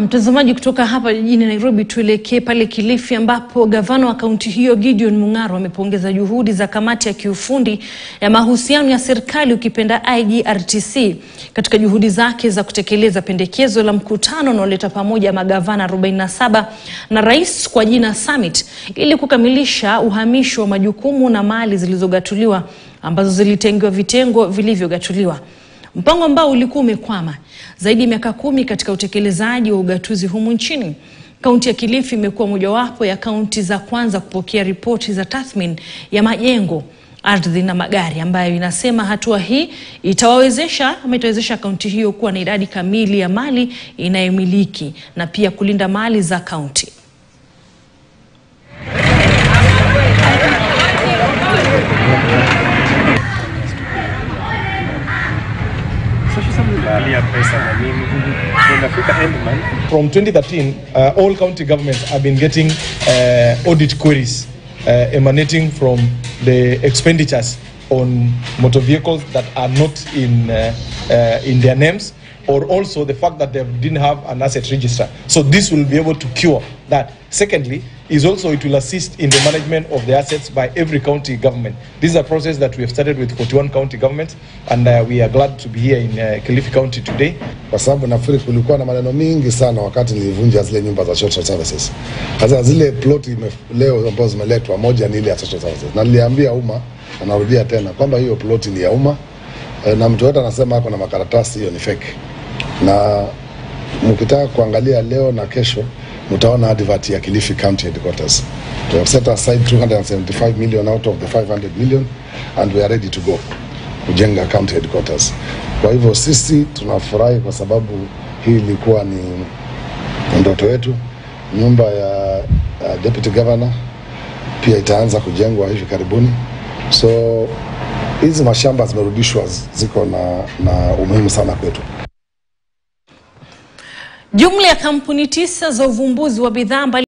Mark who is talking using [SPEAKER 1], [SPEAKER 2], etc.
[SPEAKER 1] Mtazamaji kutoka hapa jijini Nairobi, tuelekee pale Kilifi ambapo gavana wa kaunti hiyo Gideon Mung'aro amepongeza juhudi za kamati ya kiufundi ya mahusiano ya serikali ukipenda IGRTC katika juhudi zake za kutekeleza pendekezo la mkutano unaoleta pamoja magavana 47 na rais kwa jina Summit ili kukamilisha uhamisho wa majukumu na mali zilizogatuliwa ambazo zilitengewa vitengo vilivyogatuliwa mpango ambao ulikuwa umekwama zaidi ya miaka kumi katika utekelezaji wa ugatuzi humu nchini. Kaunti ya Kilifi imekuwa mojawapo ya kaunti za kwanza kupokea ripoti za tathmini ya majengo, ardhi na magari, ambayo inasema hatua hii itawawezesha ama itawezesha kaunti hiyo kuwa na idadi kamili ya mali inayomiliki na pia kulinda mali za kaunti.
[SPEAKER 2] From 2013, uh, all county governments have been getting uh, audit queries uh, emanating from the expenditures on motor vehicles that are not in, uh, uh, in their names or also the fact that they didn't have an asset register. So this will be able to cure that. Secondly, is also it will assist in the management of the assets by every county government. This is a process that we have started with 41 county governments and uh, we are glad to be here in uh, Kilifi County today.
[SPEAKER 3] kwa sababu nafikiri kulikuwa na maneno mingi sana wakati nilivunja zile nyumba za social services. Hasa zile plot ime, leo ambazo zimeletwa, moja ni ile ya social services, na niliambia umma na narudia tena kwamba hiyo plot ni ya umma e, na mtu yote anasema ako na makaratasi, hiyo ni fake. Na mkitaka kuangalia leo na kesho mtaona advert ya Kilifi County Headquarters. We have set aside 275 million out of the 500 million and we are ready to go kujenga county headquarters. Kwa hivyo sisi tunafurahi kwa sababu hii ilikuwa ni ndoto yetu. Nyumba ya uh, deputy governor pia itaanza kujengwa hivi karibuni, so hizi mashamba zimerudishwa, ziko na, na umuhimu sana kwetu.
[SPEAKER 1] Jumla ya kampuni tisa za uvumbuzi wa bidhaa mbali